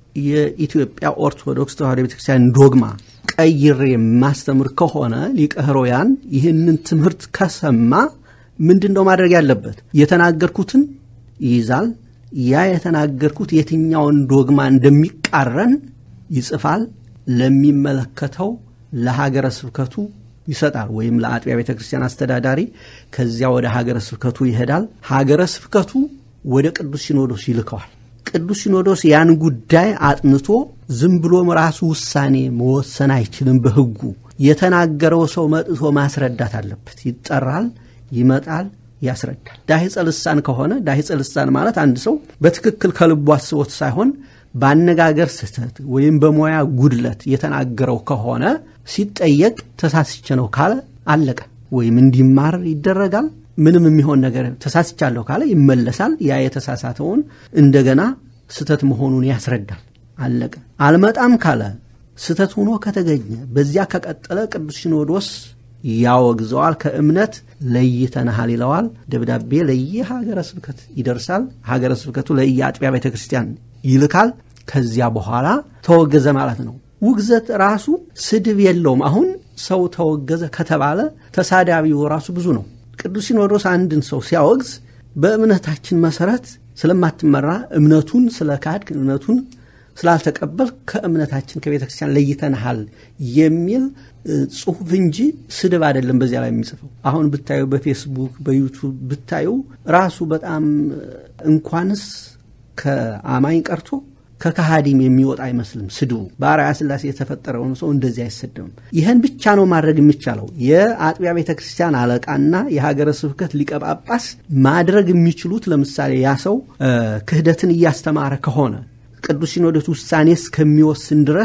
የኢትዮጵያ ኦርቶዶክስ ተዋሕዶ ቤተክርስቲያን ዶግማ ቀይሬ የማስተምር ከሆነ ሊቀ ኅሩያን ይህንን ትምህርት ከሰማ ምንድን ነው ማድረግ ያለበት? የተናገርኩትን ይይዛል። ያ የተናገርኩት የትኛውን ዶግማ እንደሚቃረን ይጽፋል። ለሚመለከተው ለሀገረ ስብከቱ ይሰጣል፣ ወይም ለአጥቢያ ቤተ ክርስቲያን አስተዳዳሪ። ከዚያ ወደ ሀገረ ስብከቱ ይሄዳል። ሀገረ ስብከቱ ወደ ቅዱስ ሲኖዶስ ይልከዋል። ቅዱስ ሲኖዶስ ያን ጉዳይ አጥንቶ ዝም ብሎም ራሱ ውሳኔ መወሰን አይችልም። በሕጉ የተናገረው ሰው መጥቶ ማስረዳት አለበት። ይጠራል፣ ይመጣል፣ ያስረዳል። ዳሂፀ ልሳን ከሆነ ዳሂፀ ልሳን ማለት አንድ ሰው በትክክል ከልቡ አስቦት ሳይሆን በአነጋገር ስህተት ወይም በሙያ ጉድለት የተናገረው ከሆነ ሲጠየቅ ተሳስቼ ነው ካለ አለቀ። ወይም እንዲማር ይደረጋል ምንም የሚሆን ነገር ተሳስቻለሁ ካለ ይመለሳል። ያ የተሳሳተውን እንደገና ስተት መሆኑን ያስረዳል። አለቀ። አልመጣም ካለ ስተት ሆኖ ከተገኘ በዚያ ከቀጠለ ቅዱስ ሲኖዶስ ያወግዘዋል። ከእምነት ለይተናሃል ይለዋል። ደብዳቤ ለየሀገረ ስብከት ይደርሳል። ሀገረ ስብከቱ ለየአጥቢያ ቤተ ክርስቲያን ይልካል። ከዚያ በኋላ ተወገዘ ማለት ነው። ውግዘት ራሱ ስድብ የለውም። አሁን ሰው ተወገዘ ከተባለ ተሳዳቢው ራሱ ብዙ ነው። ቅዱስ ሲኖዶስ አንድን ሰው ሲያወግዝ በእምነታችን መሰረት ስለማትመራ እምነቱን ስለ ካድክ እምነቱን ስላልተቀበል ከእምነታችን ከቤተ ክርስቲያን ለይተንሃል የሚል ጽሁፍ እንጂ ስድብ አይደለም። በዚያ ላይ የሚጽፈው አሁን ብታዩ በፌስቡክ በዩቱብ ብታዩ ራሱ በጣም እንኳንስ ከአማኝ ቀርቶ ከካሃዲም የሚወጣ አይመስልም ስድቡ። በአርአያ ሥላሴ የተፈጠረውን ሰው እንደዚህ አይሰደምም። ይህን ብቻ ነው ማድረግ የሚቻለው። የአጥቢያ ቤተ ክርስቲያን አለቃና የሀገረ ስብከት ሊቀ ጳጳስ ማድረግ የሚችሉት ለምሳሌ ያ ሰው ክህደትን እያስተማረ ከሆነ ቅዱስ ሲኖዶስ ውሳኔ እስከሚወስን ድረስ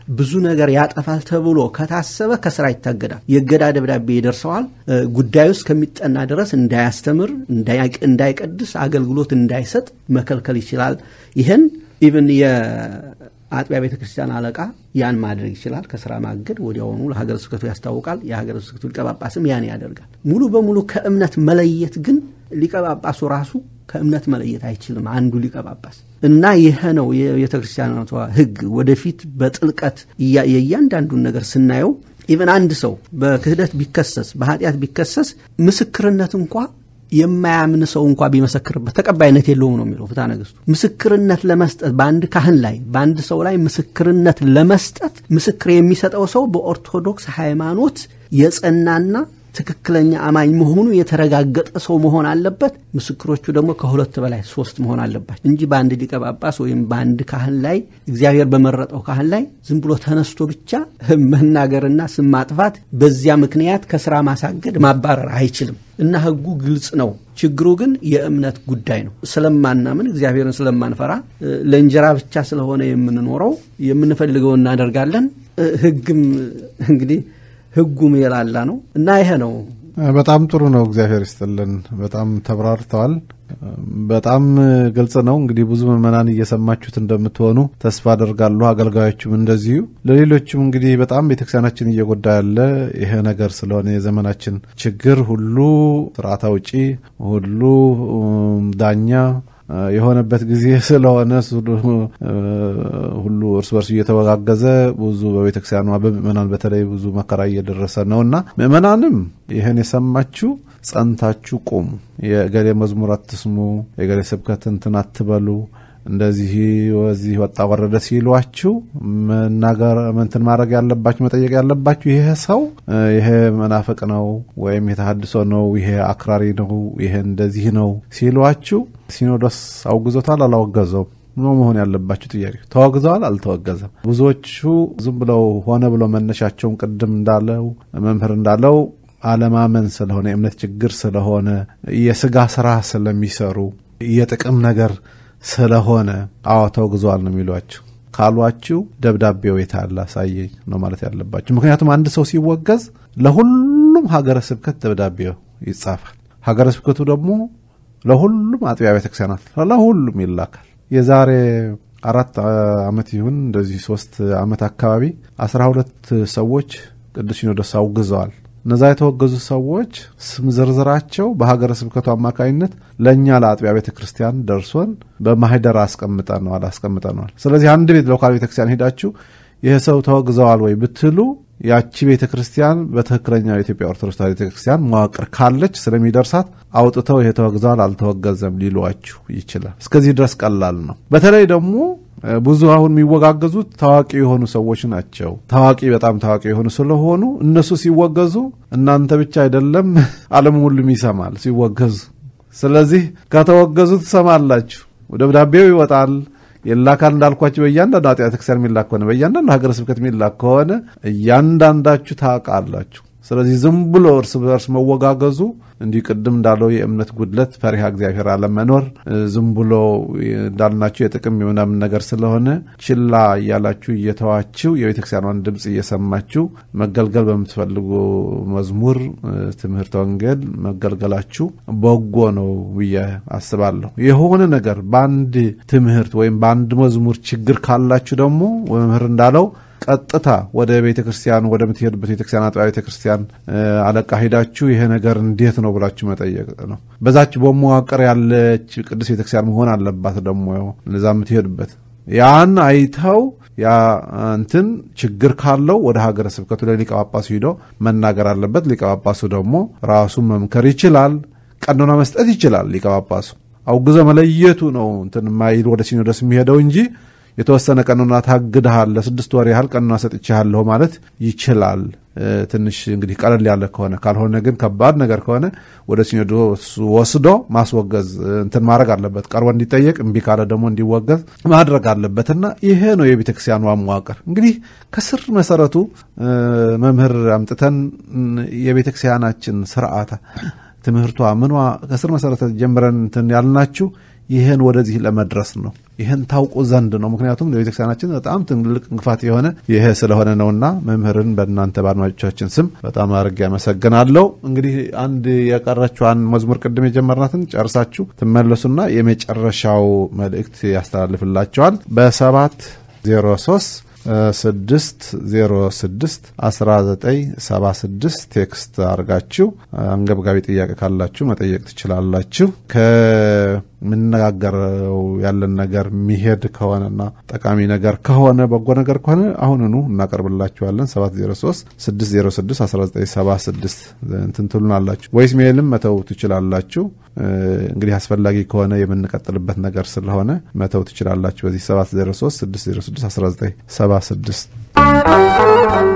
ብዙ ነገር ያጠፋል ተብሎ ከታሰበ ከስራ ይታገዳል። የእገዳ ደብዳቤ ይደርሰዋል። ጉዳዩ እስከሚጠና ድረስ እንዳያስተምር፣ እንዳይቀድስ፣ አገልግሎት እንዳይሰጥ መከልከል ይችላል። ይህን ኢቭን የአጥቢያ ቤተ ክርስቲያን አለቃ ያን ማድረግ ይችላል። ከስራ ማገድ ወዲያውኑ ለሀገረ ስብከቱ ያስታውቃል። የሀገረ ስብከቱ ሊቀ ጳጳስም ያን ያደርጋል። ሙሉ በሙሉ ከእምነት መለየት ግን ሊቀ ጳጳሱ ራሱ ከእምነት መለየት አይችልም። አንዱ ሊቀ ጳጳስ እና ይህ ነው የቤተ ክርስቲያኗ ሕግ። ወደፊት በጥልቀት የእያንዳንዱን ነገር ስናየው ኢቨን አንድ ሰው በክህደት ቢከሰስ በኃጢአት ቢከሰስ ምስክርነት እንኳ የማያምን ሰው እንኳ ቢመሰክርበት ተቀባይነት የለውም ነው የሚለው ፍትሐ ነገሥቱ። ምስክርነት ለመስጠት በአንድ ካህን ላይ በአንድ ሰው ላይ ምስክርነት ለመስጠት ምስክር የሚሰጠው ሰው በኦርቶዶክስ ሃይማኖት የጸናና ትክክለኛ አማኝ መሆኑ የተረጋገጠ ሰው መሆን አለበት። ምስክሮቹ ደግሞ ከሁለት በላይ ሶስት መሆን አለባቸው እንጂ በአንድ ሊቀ ጳጳስ ወይም በአንድ ካህን ላይ እግዚአብሔር በመረጠው ካህን ላይ ዝም ብሎ ተነስቶ ብቻ መናገርና ስም ማጥፋት፣ በዚያ ምክንያት ከስራ ማሳገድ፣ ማባረር አይችልም እና ሕጉ ግልጽ ነው። ችግሩ ግን የእምነት ጉዳይ ነው። ስለማናምን እግዚአብሔርን ስለማንፈራ ለእንጀራ ብቻ ስለሆነ የምንኖረው የምንፈልገው እናደርጋለን። ሕግም እንግዲህ ህጉም የላላ ነው እና ይሄ ነው። በጣም ጥሩ ነው። እግዚአብሔር ይስጥልን። በጣም ተብራርተዋል። በጣም ግልጽ ነው። እንግዲህ ብዙ ምዕመናን እየሰማችሁት እንደምትሆኑ ተስፋ አደርጋለሁ። አገልጋዮችም እንደዚሁ። ለሌሎችም እንግዲህ በጣም ቤተክርስቲያናችን እየጎዳ ያለ ይሄ ነገር ስለሆነ የዘመናችን ችግር ሁሉ ስርዓት አውጪ ሁሉ ዳኛ የሆነበት ጊዜ ስለሆነ ሁሉ እርስ በርሱ እየተወጋገዘ ብዙ በቤተክርስቲያኗ በምእመናን በተለይ ብዙ መከራ እየደረሰ ነው እና ምእመናንም ይህን የሰማችሁ ጸንታችሁ ቁሙ። የገሌ መዝሙር አትስሙ፣ የገሌ ስብከት እንትን አትበሉ እንደዚህ ወዚህ ወጣ ወረደ ሲሏችሁ መናገር እንትን ማድረግ ያለባችሁ መጠየቅ ያለባችሁ ይሄ ሰው ይሄ መናፍቅ ነው ወይም የተሃድሶ ነው፣ ይሄ አክራሪ ነው፣ ይሄ እንደዚህ ነው ሲሏችሁ ሲኖዶስ አውግዞታል አላወገዘውም ነው መሆን ያለባችሁ ጥያቄ። ተወግዘዋል አልተወገዘም። ብዙዎቹ ዝም ብለው ሆነ ብለው መነሻቸውን ቅድም እንዳለው መምህር እንዳለው አለማመን ስለሆነ የእምነት ችግር ስለሆነ የስጋ ስራ ስለሚሰሩ የጥቅም ነገር ስለሆነ አዎ ተወግዘዋል ነው የሚሏችሁ። ካሏችሁ ደብዳቤው የታለ አሳየኝ ነው ማለት ያለባችሁ። ምክንያቱም አንድ ሰው ሲወገዝ ለሁሉም ሀገረ ስብከት ደብዳቤው ይጻፋል። ሀገረ ስብከቱ ደግሞ ለሁሉም አጥቢያ ቤተክርስቲያናት ለሁሉም ይላካል። የዛሬ አራት ዓመት ይሁን እንደዚህ ሶስት ዓመት አካባቢ አስራ ሁለት ሰዎች ቅዱስ ሲኖዶስ አውግዘዋል። እነዛ የተወገዙ ሰዎች ስም ዝርዝራቸው በሀገረ ስብከቱ አማካኝነት ለእኛ ለአጥቢያ ቤተ ክርስቲያን ደርሶን በማህደር አስቀምጠነዋል አስቀምጠነዋል። ስለዚህ አንድ ቤት ሎካል ቤተ ክርስቲያን ሄዳችሁ ይህ ሰው ተወግዘዋል ወይ ብትሉ ያቺ ቤተ ክርስቲያን በትክክለኛ የኢትዮጵያ ኦርቶዶክስ ቤተ ክርስቲያን መዋቅር ካለች ስለሚደርሳት አውጥተው ይሄ ተወግዘዋል አልተወገዘም ሊሏችሁ ይችላል። እስከዚህ ድረስ ቀላል ነው። በተለይ ደግሞ ብዙ አሁን የሚወጋገዙት ታዋቂ የሆኑ ሰዎች ናቸው። ታዋቂ በጣም ታዋቂ የሆኑ ስለሆኑ እነሱ ሲወገዙ እናንተ ብቻ አይደለም ዓለም ሁሉም ይሰማል ሲወገዙ። ስለዚህ ከተወገዙ ትሰማላችሁ፣ ደብዳቤው ይወጣል የላካል እንዳልኳቸው በእያንዳንዱ አጥቢያ ቤተክርስቲያን የሚላክ ከሆነ በእያንዳንዱ ሀገረ ስብከት የሚላክ ከሆነ እያንዳንዳችሁ ታውቃላችሁ። ስለዚህ ዝም ብሎ እርስ በርስ መወጋገዙ እንዲህ ቅድም እንዳለው የእምነት ጉድለት፣ ፈሪሃ እግዚአብሔር አለመኖር፣ ዝም ብሎ እንዳልናችሁ የጥቅም የምናምን ነገር ስለሆነ ችላ እያላችሁ እየተዋችሁ የቤተክርስቲያኗን ድምፅ እየሰማችሁ መገልገል በምትፈልጉ መዝሙር፣ ትምህርት ወንጌል መገልገላችሁ በጎ ነው ብዬ አስባለሁ። የሆነ ነገር በአንድ ትምህርት ወይም በአንድ መዝሙር ችግር ካላችሁ ደግሞ መምህር እንዳለው ቀጥታ ወደ ቤተ ክርስቲያን ወደምትሄዱበት ቤተክርስቲያን አጥቢያ ቤተ ክርስቲያን አለቃ ሄዳችሁ ይሄ ነገር እንዴት ነው ብላችሁ መጠየቅ ነው። በዛች በመዋቅር ያለች ቅዱስ ቤተክርስቲያን መሆን አለባት። ደግሞ እዛ የምትሄዱበት ያን አይተው ያ እንትን ችግር ካለው ወደ ሀገረ ስብከቱ ለሊቀ ጳጳሱ ሂዶ መናገር አለበት። ሊቀ ጳጳሱ ደግሞ ራሱ መምከር ይችላል። ቀኖና መስጠት ይችላል። ሊቀ ጳጳሱ አውግዞ መለየቱ ነው እንትን ማይል ወደ ሲኖዶስ የሚሄደው እንጂ የተወሰነ ቀኖና ታግድሃል፣ ለስድስት ወር ያህል ቀኖና ሰጥቼሃለሁ ማለት ይችላል። ትንሽ እንግዲህ ቀለል ያለ ከሆነ ካልሆነ ግን ከባድ ነገር ከሆነ ወደ ሲኖዶስ ወስዶ ማስወገዝ እንትን ማድረግ አለበት። ቀርቦ እንዲጠየቅ እምቢ ካለ ደግሞ እንዲወገዝ ማድረግ አለበት እና ይሄ ነው የቤተ ክርስቲያኗ መዋቅር። እንግዲህ ከስር መሰረቱ መምህር አምጥተን የቤተ ክርስቲያናችን ስርዓት ትምህርቷ ምኗ ከስር መሰረተ ጀምረን እንትን ያልናችሁ ይህን ወደዚህ ለመድረስ ነው። ይህን ታውቁ ዘንድ ነው። ምክንያቱም ለቤተክርስቲያናችን በጣም ትልቅ እንቅፋት የሆነ ይሄ ስለሆነ ነውና መምህርን በእናንተ በአድማጮቻችን ስም በጣም አድርጌ ያመሰግናለሁ። እንግዲህ አንድ የቀረችዋን መዝሙር ቅድም የጀመርናትን ጨርሳችሁ ትመለሱና የመጨረሻው መልእክት ያስተላልፍላቸዋል በሰባት ዜሮ ሶስት ስድስት ዜሮ ስድስት አስራ ዘጠኝ ሰባ ስድስት ቴክስት አድርጋችሁ አንገብጋቢ ጥያቄ ካላችሁ መጠየቅ ትችላላችሁ። ከምንነጋገረው ያለን ነገር የሚሄድ ከሆነና ጠቃሚ ነገር ከሆነ በጎ ነገር ከሆነ አሁንኑ እናቀርብላችኋለን። 703 606 1976 እንትን ትሉናላችሁ። ቮይስ ሜይልም መተው ትችላላችሁ። እንግዲህ አስፈላጊ ከሆነ የምንቀጥልበት ነገር ስለሆነ መተው ትችላላችሁ። በዚህ 703 606 1976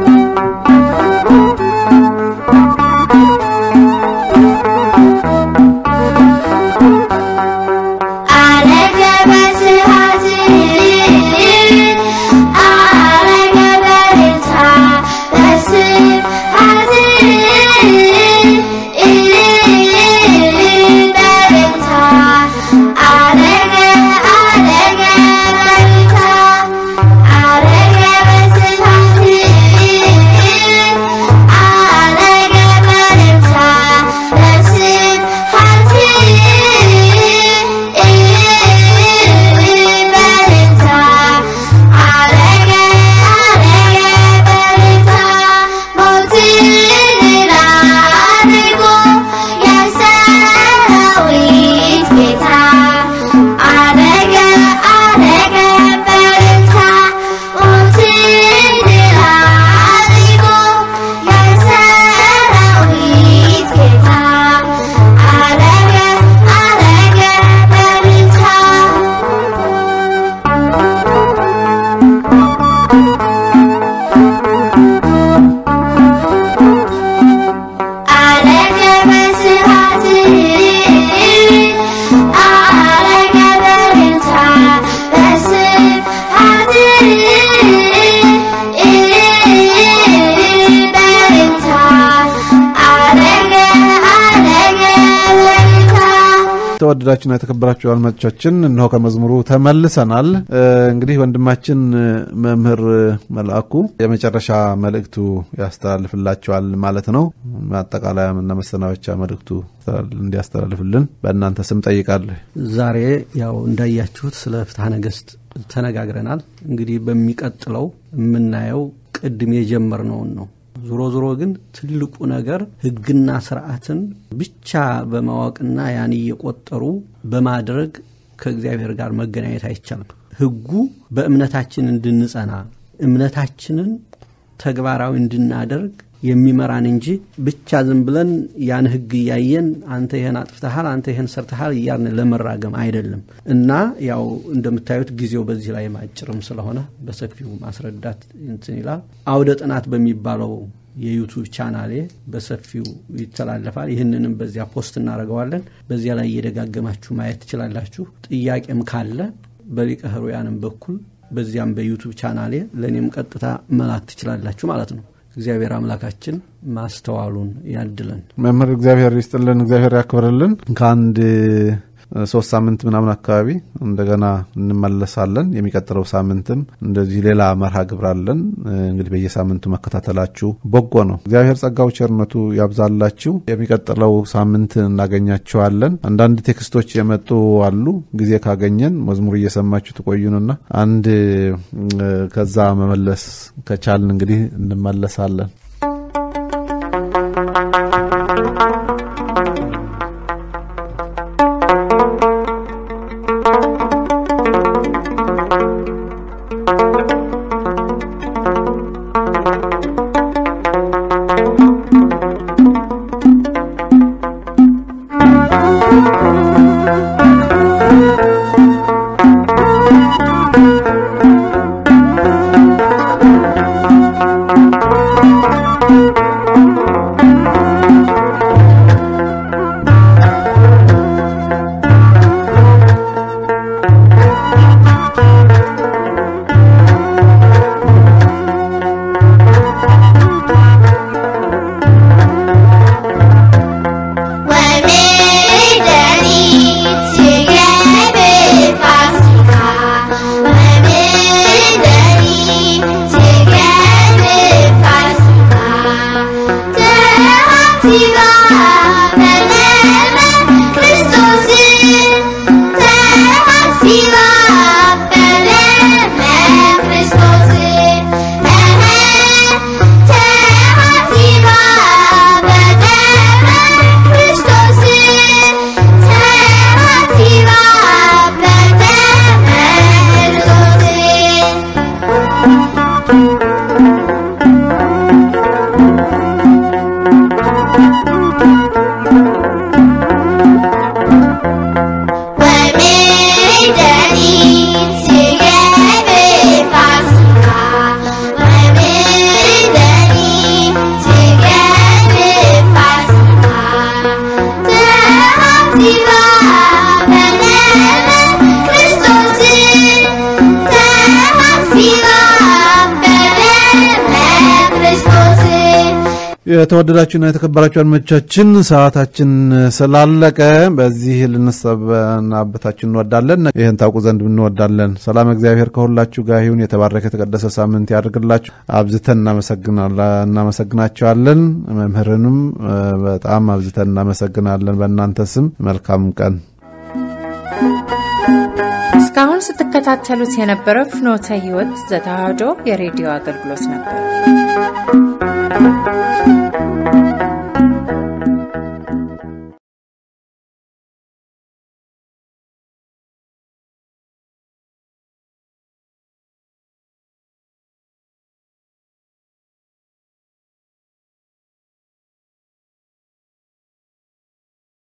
የተወደዳችሁና የተከበራችሁ አድማጮቻችን እነሆ ከመዝሙሩ ተመልሰናል። እንግዲህ ወንድማችን መምህር መልአኩ የመጨረሻ መልእክቱ ያስተላልፍላቸዋል ማለት ነው። ማጠቃለያና መሰናበቻ መልእክቱ እንዲያስተላልፍልን በእናንተ ስም ጠይቃለሁ። ዛሬ ያው እንዳያችሁት ስለ ፍትሐ ነገሥት ተነጋግረናል። እንግዲህ በሚቀጥለው የምናየው ቅድም የጀመርነውን ነው። ዞሮ ዞሮ ግን ትልቁ ነገር ሕግና ስርዓትን ብቻ በማወቅና ያን እየቆጠሩ በማድረግ ከእግዚአብሔር ጋር መገናኘት አይቻልም። ሕጉ በእምነታችን እንድንጸና እምነታችንን ተግባራዊ እንድናደርግ የሚመራን እንጂ ብቻ ዝም ብለን ያን ሕግ እያየን አንተ ይህን አጥፍተሃል፣ አንተ ይህን ሰርተሃል እያልን ለመራገም አይደለም እና ያው እንደምታዩት ጊዜው በዚህ ላይ አጭርም ስለሆነ በሰፊው ማስረዳት እንትን ይላል። አውደ ጥናት በሚባለው የዩቱብ ቻናሌ በሰፊው ይተላለፋል። ይህንንም በዚያ ፖስት እናደርገዋለን። በዚያ ላይ እየደጋገማችሁ ማየት ትችላላችሁ። ጥያቄም ካለ በሊቀ ሕሩያንም በኩል በዚያም በዩቱብ ቻናሌ ለእኔም ቀጥታ መላክ ትችላላችሁ ማለት ነው። እግዚአብሔር አምላካችን ማስተዋሉን ያድለን። መምህር እግዚአብሔር ይስጥልን፣ እግዚአብሔር ያክብርልን። ከአንድ ሶስት ሳምንት ምናምን አካባቢ እንደገና እንመለሳለን። የሚቀጥለው ሳምንትም እንደዚህ ሌላ መርሃ ግብር አለን። እንግዲህ በየሳምንቱ መከታተላችሁ በጎ ነው። እግዚአብሔር ጸጋው ቸርነቱ ያብዛላችሁ። የሚቀጥለው ሳምንት እናገኛችኋለን። አንዳንድ ቴክስቶች የመጡ አሉ። ጊዜ ካገኘን መዝሙር እየሰማችሁ ትቆዩንና አንድ ከዛ መመለስ ከቻልን እንግዲህ እንመለሳለን። የተወደዳችሁና የተከበራችሁ አድማጮቻችን ሰዓታችን ስላለቀ በዚህ ልንሰናበታችሁ እንወዳለን። ይህን ታውቁ ዘንድ እንወዳለን። ሰላም እግዚአብሔር ከሁላችሁ ጋር ይሁን። የተባረከ የተቀደሰ ሳምንት ያደርግላችሁ። አብዝተን እናመሰግናቸዋለን። መምህርንም በጣም አብዝተን እናመሰግናለን። በእናንተ ስም መልካም ቀን። እስካሁን ስትከታተሉት የነበረው ፍኖተ ሕይወት ዘተዋሕዶ የሬዲዮ አገልግሎት ነበር።